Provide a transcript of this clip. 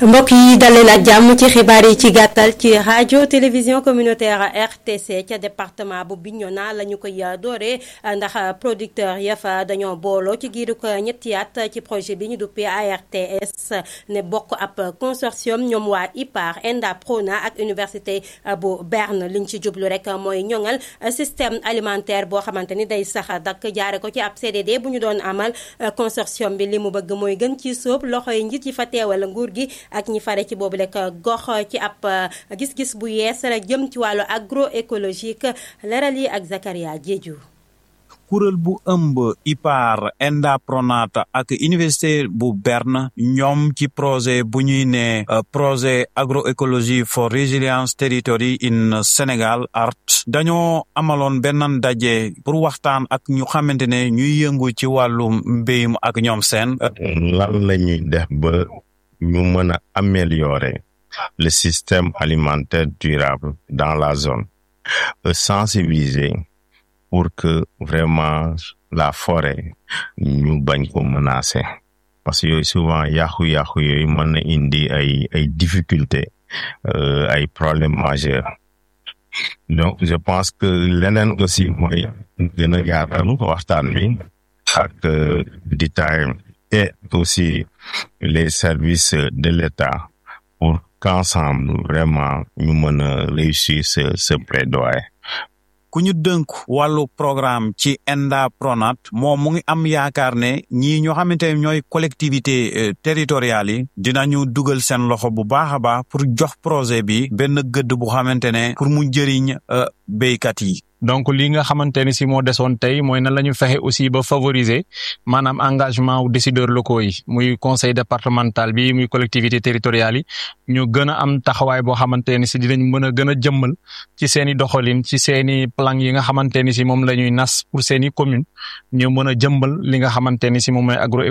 mbokk yi dalee ak jàmm ci xibaar yi ci gàttal ci rajo télévision communautaire RTC ca département bu Bignona la ñu koy dooree ndax producteur ya fa dañoo booloo ci giiru ko ñetti at ci projet bi ñu duppee ARTS ne bokk ab consortium ñoom waa IPAR ENDA PRONA ak université bu Berne liñ ci jublu rek mooy ñoŋal système alimentaire boo xamante ni day sax dak jaare ko ci ab CDD bu ñu doon amal consortium bi li mu bëgg mooy gën ci sóob loxo yi njiit yi fa teewal nguur gi ak ñi fare ci boobu rek gox ci ab gis-gis bu yees la jëm ci wàllu agroécologique leral yi ak Zakaria Diédhiou kuréel bu ëmb IPAR ENDA PRONAT ak université bu Berne ñoom ci projet bu ñuy ne projet agroécologie for resilience territory in Sénégal ART dañoo amaloon benn ndaje pour waxtaan ak ñu xamante ne ñuy yëngu ci wàllu mbéyum ak ñoom seen. lan la ñuy def ba ñu mën a améliorer le système alimentaire durable dans la zone sensibiliser. pour que vraiment la forêt ñu bañ ko menacer parce que yooyu souvent yàqu-yàqu yooyu mën na indi ay ay difficultés ay problèmes majeurs donc je pense que leneen aussi mooy gën a yaatal waxtaan bi ak DITAM et aussi les services de l'État pour qu'ensemble vraiment ñu mën a réussir ce ce plaidoyer ku ñu dënk wàllu programme ci ENDA PRONAT moom mu ngi am yaakaar ne ñii ñoo xamante ne ñooy collectivité territoriales yi dinañu dugal seen loxo bu baax a baax pour jox projet bi benn gëdd bu xamante ne pour mu jëriñ béykat yi. donc li nga xamante ni si moo desoon tey mooy nan la ñu fexe aussi ba favoriser maanaam engagement wu décideurs locaux yi muy conseil départemental bi muy collectivité territoriales yi ñu gën a am taxawaay boo xamante ni si dinañ mën a gën a jëmmal ci seen i doxalin ci seen i plan yi nga xamante ni si moom la ñuy nas pour seen i commune ñu mën a jëmbal li nga xamante ni si moom mooy agro